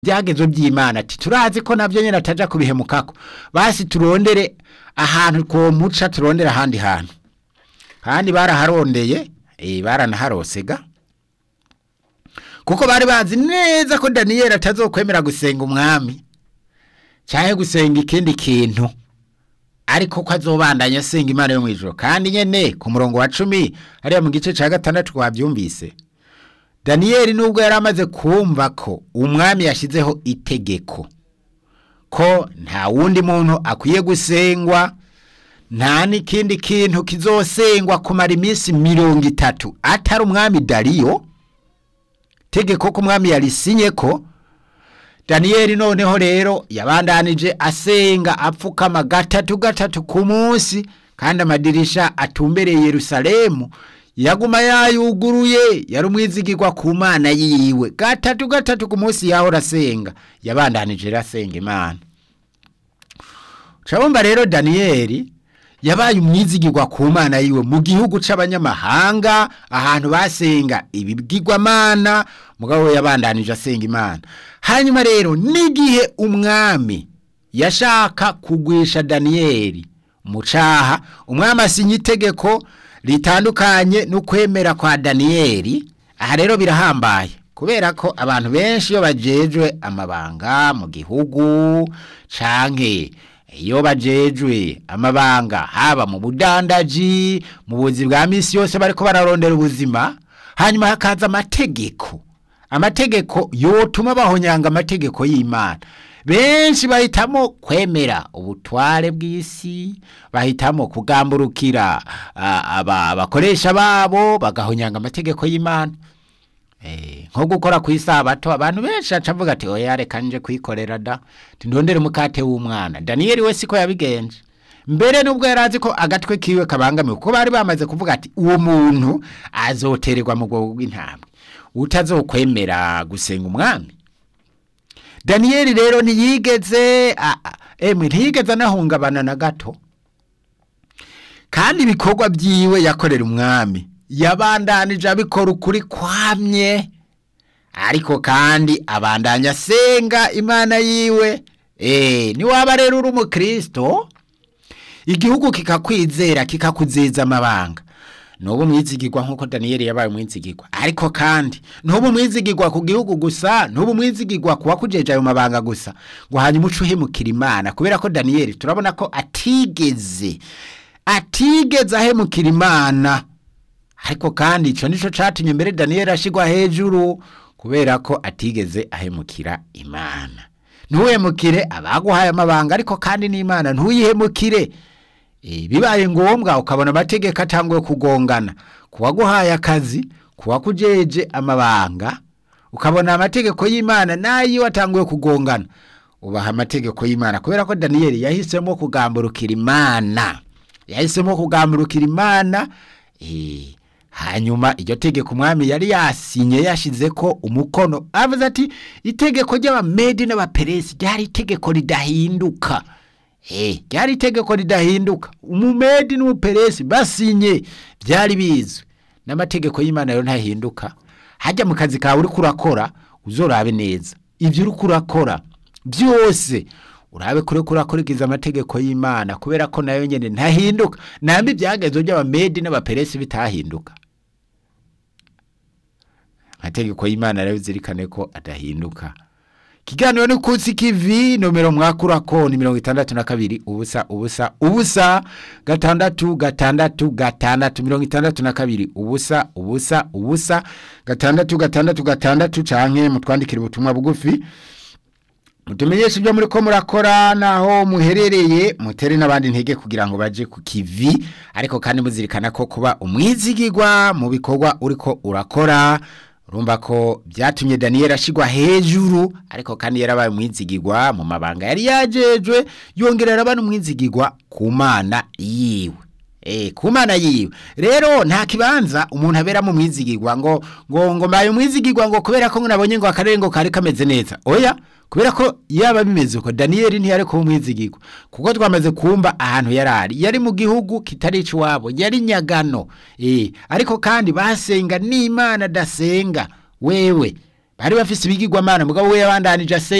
byagezo by'imana ati turazi ko nabyo nyine ataja kubihemukako basi turondere ahantu twomuca turondere ahandi hantu kandi baraharondeye eh, baranaharosega kuko bari bazi neza ko daniyeli atazokwemera gusenga umwami cyangwa gusenga ikindi kintu ariko ko azobandanya asenga imana yo mu ijoro kandi nyene ku murongo wa cumi hariya mu gice cya gatandatu twabyumvise daniyeli nubwo yari amaze kumva ko umwami yashyizeho itegeko ko nta wundi muntu akwiye gusengwa nta n'ikindi kintu kizosengwa kumara iminsi mirongo itatu atari umwami dariyo tegeko ko umwami yarisinye ko daniyeli noneho rero yabandanije asenga apfukama gatatu gatatu ku munsi kandi amadirisha atumbereye yerusalemu yaguma yayuguruye yari umwizigirwa ku mana yiwe gatatu gatatu ku munsi yahora asenga yabandanije rero asenga imana urabumva rero daniyeli yabaye umwizigirwa ku mana yiwe mu gihugu c'abanyamahanga ahantu basenga ibibwirwamana mugabo we yabandanije asenga imana hanyuma rero n'igihe umwami yashaka kugwisha daniyeli mu caha umwami asinya itegeko ritandukanye n'ukwemera kwa daniyeli aha rero birahambaye kubera ko abantu benshi iyo bajejwe amabanga mu gihugu canke iyo bajejwe amabanga haba mu budandaji mu buzi bwa misi yose bariko bararondera ubuzima hanyuma hakaza amategeko amategeko yotuma bahonyanga amategeko y'imana benshi bahitamo kwemera ubutware bw'isi bahitamo kugamburukira abakoresha babo bagahonyanga amategeko y'imana nko gukora ku isabato abantu benshi acavuga ati oya reka nje kwikorera da ndondere umukate w'umwana daniyeli we siko yabigenje mbere nubwo yari azi ko agatwe kiwe kabangamiwe kuko bari bamaze kuvuga ati uwo muntu azotererwa mu bwoko bw'intambwe utazokwemera gusenga umwami daniyeli rero ntiyigeze emwe ntiyigeze anahungabana na gato kandi ibikorwa byiwe yakorera umwami yabandanije abikora ukuri kwamye ariko kandi abandanya asenga imana yiwe eee niwaba rero uri umukristo igihugu kikakwizera kikakuzeza amabanga nubu mwizigirwa nk'uko daniyeli yabaye umwizigirwa ariko kandi nubu umwizigirwa ku gihugu gusa nubu umwizigirwa kuba kujeje ayo mabanga gusa ngo hanyuma uce uhemukira imana kubera ko daniyeli turabona ko atigeze atigeze ahemukira imana ariko kandi icyo nicyo cyatumye mbere daniyeli ashyirwa hejuru kubera ko atigeze ahemukira imana ntuhemukire abaguhaye amabanga ariko kandi n'imana ntuyihemukire bibaye ngombwa ukabona amategeko atanguye kugongana ku waguhaye akazi ku wakujeje amabanga ukabona amategeko y'imana nayo atanguye kugongana ubaha amategeko y'imana kubera ko daniyeli yahisemo kugamburukira imana yahisemo kugamburukira imana hanyuma iryo tegeko umwami yari yasinye yashize ko umukono avuze ati itegeko ry'abamedi n'abaperesi ryari itegeko ridahinduka ryari itegeko ridahinduka umumedi n'umuperesi basinye byari bizwi n'amategeko y'imana rero ntahinduka hajya mu kazi kawe uri kurakora uzorabe neza ibyo uri kurakora byose urabe kure kurakurikiza amategeko y'imana kubera ko nayo nyine ntahinduka nambi ibyagezo by'abamedi n'abaperesi bitahinduka amategeko y'imana rero zirikane ko adahinduka ikiganiro ni kutsi kivi nomero mwakurako ni mirongo itandatu na kabiri ubusa ubusa ubusa gatandatu gatandatu gatandatu mirongo itandatu na kabiri ubusa ubusa ubusa gatandatu gatandatu gatandatu canke mutwandikira ubutumwa bugufi mutumenyeshe ibyo muri ko murakora naho muherereye mutere n'abandi ntege kugira ngo baje ku kivi ariko kandi muzirikana ko kuba umwizigirwa mu bikorwa uriko urakora urumva ko byatumye daniyeli ashyirwa hejuru ariko kandi yarabaye umwizigirwa mu mabanga yari yajejwe yongera arabana umwizigirwa ku mana yiwe Eh, ku mana yiwe rero nta kibanza umuntu abera mu mwizigirwa ngo ngo ngo mbaye umwizigirwa ngo kubera ko nabonye ngo akarere ngo kari kameze neza oya kubera ko yaba bimeze uko daniyeli ntiyari kuba umwizigirwa kuko twamaze kumva ahantu yari ari yari mu gihugu kitari iwabo yari nyagano eh, ariko kandi basenga n'imana dasenga wewe bari bafise ibigirwamana mugabo we yabandanije asenga